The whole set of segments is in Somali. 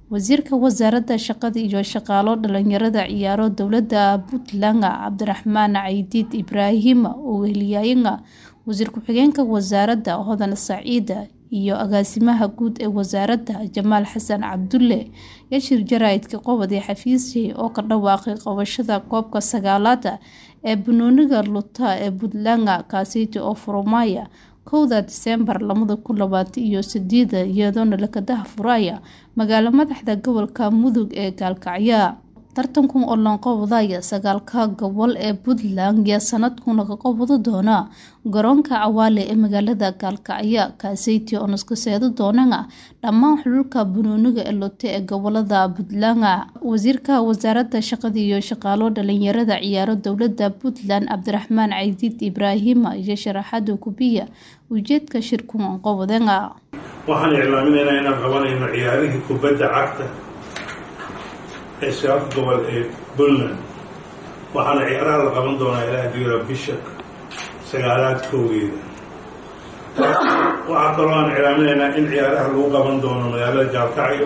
wasiirka wasaaradda shaqada iyo shaqaalo dhalinyarada ciyaaro dowladda puntland cabdiraxmaan caydiid ibraahim oo weheliyaayana wasiir ku-xigeenka wasaaradda hodan saciida iyo agaasimaha guud ee wasaaradda jamaal xasan cabdulle yashir jaraa'idka qobodii xafiisjey oo ka dhawaaqay qabashada koobka sagaalaad ee banooniga luta ee puntland kaasiti oo furmaya kowda diseembar lamada kun labaatan iyo sideeda iyadoona lakadaha furaya magaalo madaxda gobolka mudug ee gaalkacya tartankan oo loonqobodaya sagaalka gobol ee puntland yaa sanadkuna ka qobado doona garoonka cawaale ee magaalada gaalkacyo kaaseyti oo naskaseedo doonana dhammaan xululka banooniga ee lote ee gobolada puntland wasiirka wasaaradda shaqada iyo shaqaalo dhalinyarada ciyaaro dowlada puntland cabdiraxmaan caydiid ibraahim iyo sharaxaada kubiya ujeedka shirkan qobodena waxaan iclaaminaynaa inaan qabanayno ciyaarihii kubadda cagta ee shaqaf gobol ee puntland waxaana ciyaaraha la qaban doonaa ilaa diira bisha sagaalaad kowgeeda waxaa kaloo aan iclaaminaynaa in ciyaaraha lagu qaban doono magaalada jaalkacyo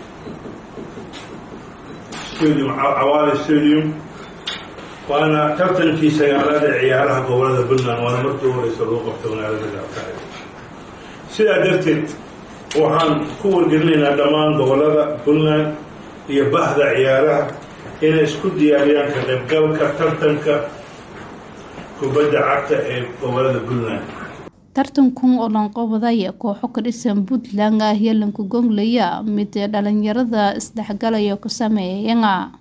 stadium cawaale stadium waana tartankii sagaalaad ee ciyaaraha gobolada puntland waana markii u horeysa lagu qabto magaalada jaalkacyo sidaa darteed waxaan ku wargelinaynaa dhammaan gobolada puntland iyo bahda ciyaaraha inay isku diyaariyaan ka qaybgalka tartanka kubadda cagta ee gobolada puntland tartankun oo lanqobodaya kooxo ka dhisan puntland ah yalanka gonglaya mid dhalinyarada isdhexgalaya ku sameeyayana